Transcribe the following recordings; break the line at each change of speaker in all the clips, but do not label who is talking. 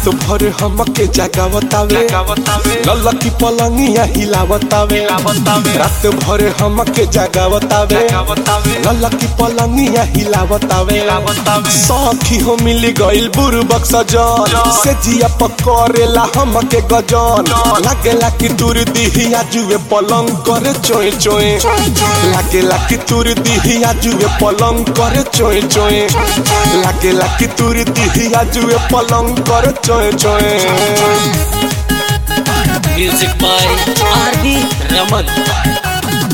रात भर हमके जगावतावे ललकी पलंगिया हिलावतावे रात भर हमके जगावतावे ललकी पलंगिया हिलावतावे सखी हो मिली गइल बुरबक सजन से जिया पकड़ेला हमके गजन लागेला कि तुर दिहिया जुए पलंग करे चोए चोए लागेला कि तुर दिहिया जुए पलंग करे चोए चोए लागेला कि तुर दिहिया जुए पलंग करे चोए चोए
music by R D Raman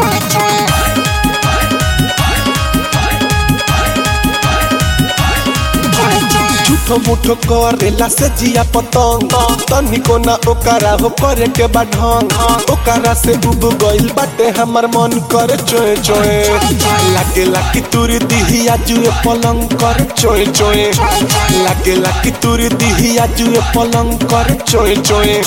झूठो मुठो करेला से जिया पतंग तनिको ना ओकरा हो करे के बा ढंग ओकरा से उब गइल बाटे हमर मन करे चोए चोए लागेला कि तुर दिहिया जुए पलंग करे चोए चोए लागेला कि तुर दिहिया जुए पलंग करे चोए चोए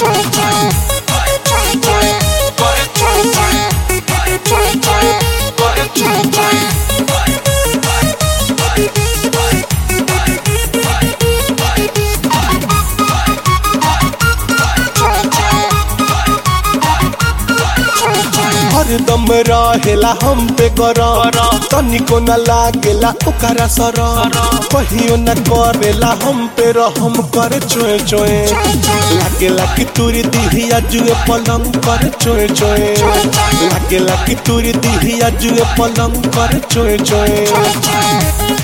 हरदम रहेला हम पे गरम तनिको न लागेला ओकरा सरम कहियो न करेला हम पे रहम करे चोए चोए लागेला कि तुरी दिहिया जुए पलंग करे चोए चोए लागेला कि तुरी दिहिया जुए पलंग करे चोए चोए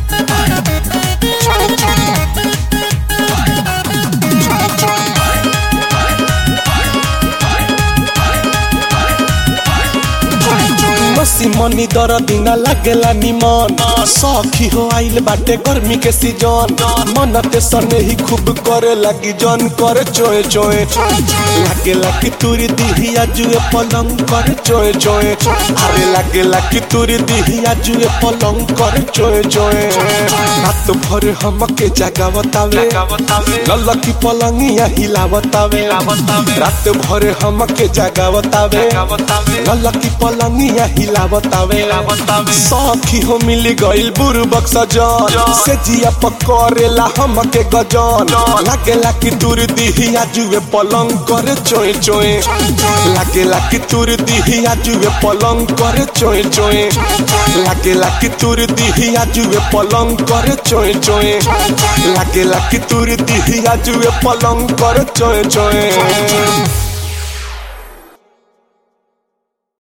मसी मनी दर दिन लागेला निमन सखी हो आइल बाटे गर्मी के सीजन मन ते सने ही खूब करे लगी जन करे चोए चोए लागेला कि तुरी दिहिया जुए पलंग करे चोए चोए अरे लागेला कि तुरी दिहिया जुए पलंग करे चोए चोए रात भर हमके जगावतावे ललकी पलंगिया हिलावतावे रात भर हमके जगावतावे ललकी पलंगिया हिलावतावे सखी हो मिली गइल बुरबक सजन से जिया पकड़ेला हमके गजन लागेला कि तुर दिहिया जुए पलंग करे चोए चोए लागेला कि तुर दिहिया जुए पलंग करे चोए चोए लागेला कि तुर दिहिया जुए पलंग करे चोए चोए लागेला कि तुर दिहिया जुए पलंग करे चोए चोए